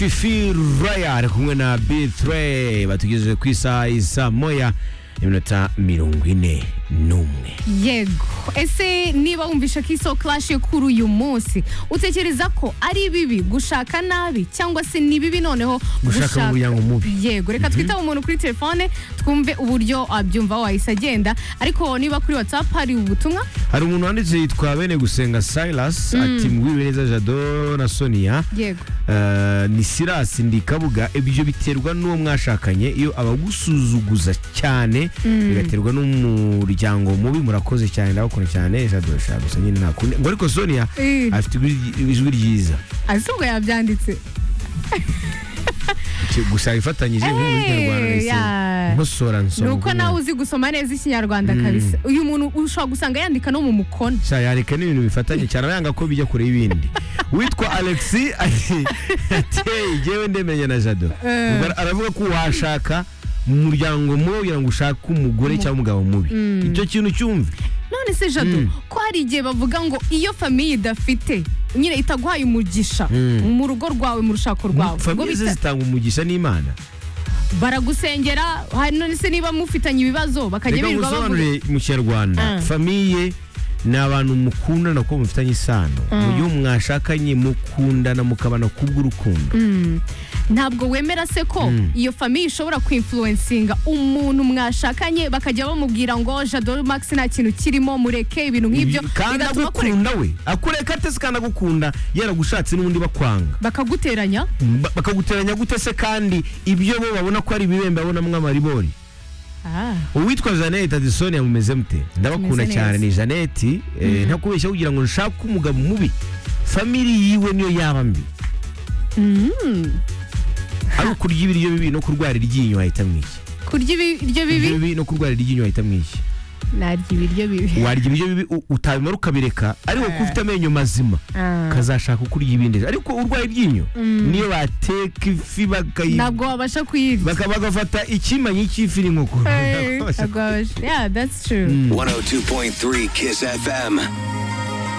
fifi rayari kumwe na b3 batugejeje ku isaha isa moya iminota mirongo ine n'umwe yego ese niba wumvisha ko isoko clash kuri uyu munsi utekereza ko ari bibi gushaka nabi cyangwa se ni bibi noneho Gushaka umuryango mubi. yego reka twitabe umuntu kuri telefone twumve uburyo abyumva wahise agenda ariko niba kuri whatsapp hari ubutumwa hari umuntu wanditse yitwa bene gusenga silas ati mwibe neza jado na sonia yego Eh, ni sirasi ndi kabuga ibyo biterwa n'uwo mwashakanye iyo abagusuzuguza cyane bigaterwa n'umuryango mubi murakoze cyane ndabakunda cyane jado shaka gusa nyine nakunde ngo ariko sonia Eh. afite ijwi- ijwi ryiza ese ubwo yabyanditse Ki- gusa ifatanyije nk'umunyarwanda Eh, nahise ya. nkosora ni nsoma uko nawe uzi gusoma neza ikinyarwanda kabisa uyu muntu ushobora gusanga yandika no mu mukono Sha, yareka n'ibintu bifatanye cyane aba yanga ko bijya kure y'ibindi witwa alexi ati ateye jyewe ndemenya na jado Eh. Ubwo ara- aravuga ko washaka umuryango mubi kugira ngo ushake umugore cyangwa umugabo mubi icyo kintu cyumve none se jado Mm. ko hari igihe bavuga ngo iyo famiye idafite nyine itaguhaye umugisha Mm. mu rugo rwawe mu rushako rwawe ngo famiye ze bita- zitanga umugisha n'imana baragusengera hari none se niba mufitanye ibibazo bakajya reka birirwa bavuga ngusobanurire mu kinyarwanda Ah. famiye ni abantu mukundana kuko mufitanye isano mu gihe mwashakanye mukundana mukabana kubw'urukundo Mm. ntabwo wemera se ko iyo famiye ishobora kwinfluensinga umuntu mwashakanye bakajya bamubwira ngo jado max nta kintu kirimo mureke ibintu nk'ibyo kandi bigatuma akureka. agukunda we akureka atese kandi agukunda yaragushatse n'ubundi bakwanga bakaguteranya Ba- bakaguteranya gute se kandi ibyo bo babona ko ari ibibembe babonamo amaribori Ah. uwitwa jeannette ati sonia mumeze mute ndabakunda Tumeze cyane neza. ni jeannette eh, nta kubeshya kugira ngo nshake umugabo mubi famiri yiwe niyo yaba mbi ari ukurya ibiryo bibi no kurwara iryinyo wahita mwiki kurya ibiryo bibi ibiryo bibi no kurwara iryinyo wahita mwiki narya ibiryo bibi warya ibiryo bibi u- utabimara ukabireka ariko ko ufite amenyo mazima Ah. kazashaka kurya ibindi ariko urwaye iryinyo niyo bateka ifi bakayi ntabwo wabasha kuyirya baka- bagafata ikimanyi cy'ifi n'inkoko Hey, ntabwo wabasha yeah that's true 102.3 Kiss FM.